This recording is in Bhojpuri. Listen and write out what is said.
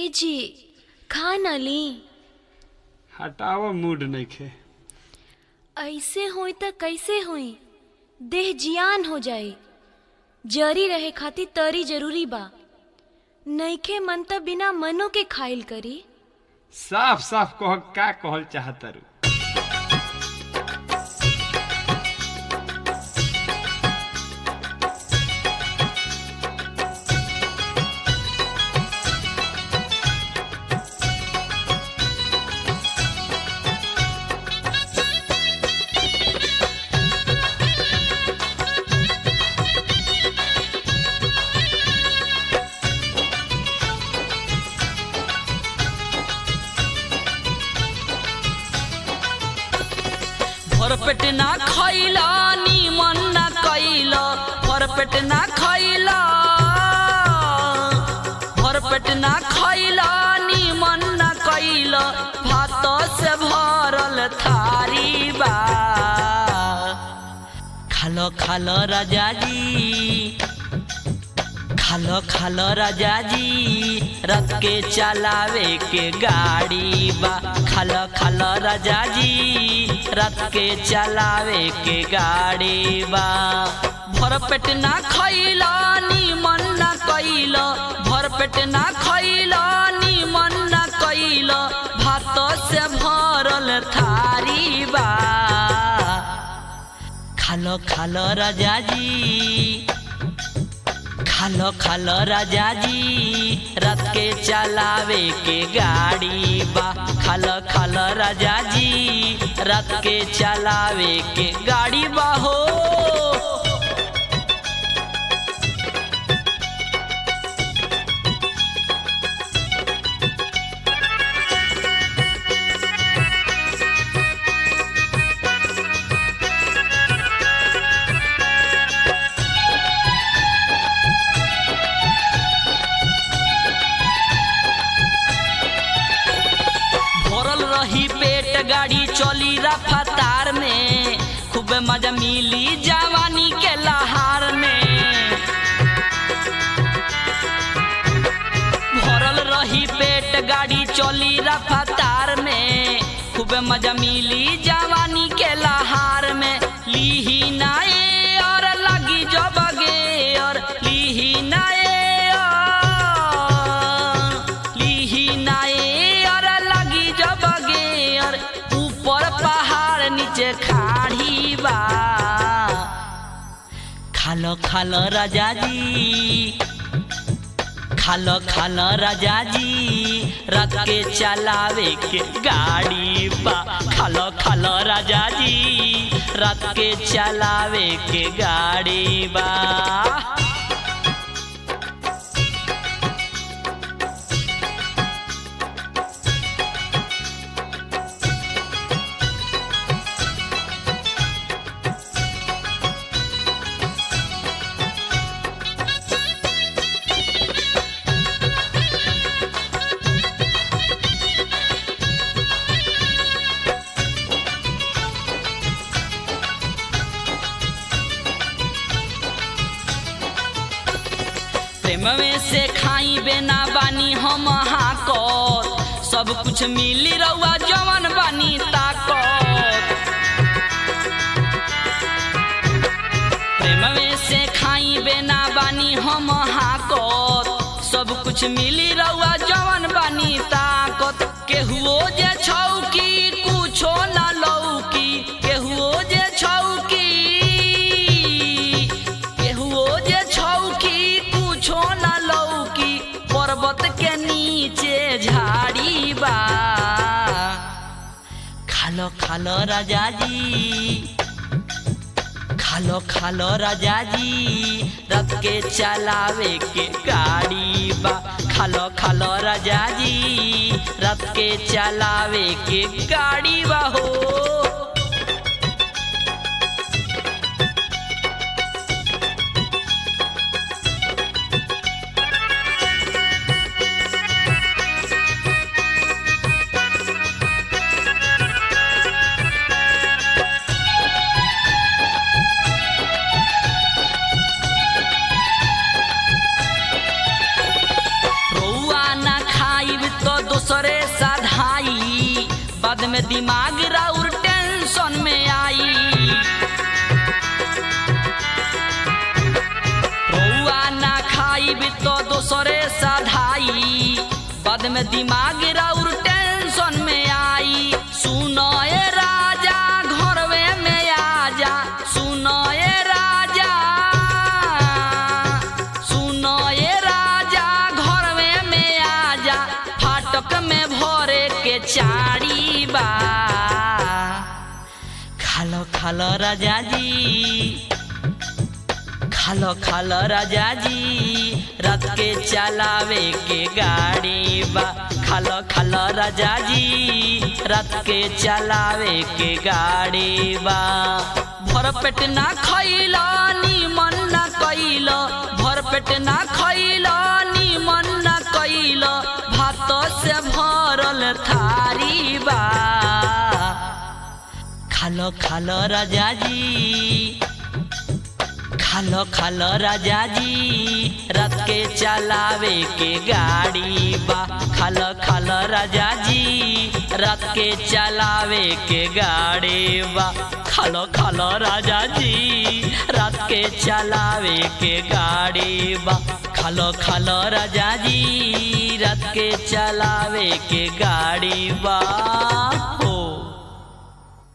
जी खा न ली हटाव मूड नइखे ऐसे होई त कैसे होई देह जियान हो जाई जरी रहे खातिर तरी जरूरी बा नइखे मन त बिना मनो के खाइल करी साफ साफ कह का कहल चाहतारू भरपेट ना खैला निमन ना कैला भरपेट ना खैला भरपेट ना खैला निमन ना कैला भात से भरल थारी बा खालो खालो राजा जी खालो खालो राजा जी रथ के चलावे के गाड़ी बा खालो खालो राजा जी रथ के चलावे के गाड़ी बा भर पेट ना खैला निमन ना कैला भर पेट ना खैला निमन ना कैला भात से भरल थारी बा खालो खालो राजा जी खालो खालो राजा जी रथ के चलावे के गाड़ी बा खालो खालो राजा जी रथ के चलावे के गाड़ी बा हो भरल रही पेट गाड़ी चली रफ्तार में खूब मजा मिली जवानी के लहार में भरल रही पेट गाड़ी चली रफ्तार में खूब मजा मिली जवानी के लहार में लीही नाए और लगी जब गे और लीही नाए और लीही नाए और लगी जब गे और ऊपर पहाड़ नीचे खाड़ी बा खालो खालो राजा जी खालो खालो राजा जी रथ के चलावे के गाड़ी बा खालो खालो राजा जी रथ के चलावे के गाड़ी बा प्रेम में से खाई बेना बानी हम हाकत सब कुछ मिली रहुआ जवन बानी ताकत प्रेम में से खाई बेना बानी हम हाकत सब कुछ मिली रहुआ जवन बानी ताकत केहुओ जे छौकी कुछो न लौकी केहुओ जे छौकी केहुओ जे छौकी कुछो न लौकी पर्वत के नीचे झाड़ी बा खालो खालो राजा जी खालो खालो राजा जी रथ के चलावे के गाड़ी बा खालो खालो राजा जी रथ के चलावे के गाड़ी बा हो रौआ ना खाइब बाद में दिमाग राउर टेंशन में आई रउआ ना खाई भी तो दोसरे साधाई बाद में दिमाग राउर टेंशन में आई सुनो ए राजा घरवे में आजा सुनो ए राजा सुनो ए राजा घरवे में आजा फाटक में भरे के चारी बा खालो खालो राजा जी खालो खालो राजा जी रात के चलावे के गाड़ी बा खालो खालो राजा जी रात के चलावे के गाड़ी बा भर पेट ना खइलो निमन ना कइलो भर पेट ना खइलो निमन ना कइलो भात से भरल थारी बा खालो खालो राजा जी खालो खालो राजा जी रात के चलावे के गाड़ी बा खालो खालो राजा जी रात के चलावे के गाड़ी बा खालो खालो राजा जी रात के चलावे के गाड़ी बा खालो खालो राजा जी रात के चलावे के गाड़ी बा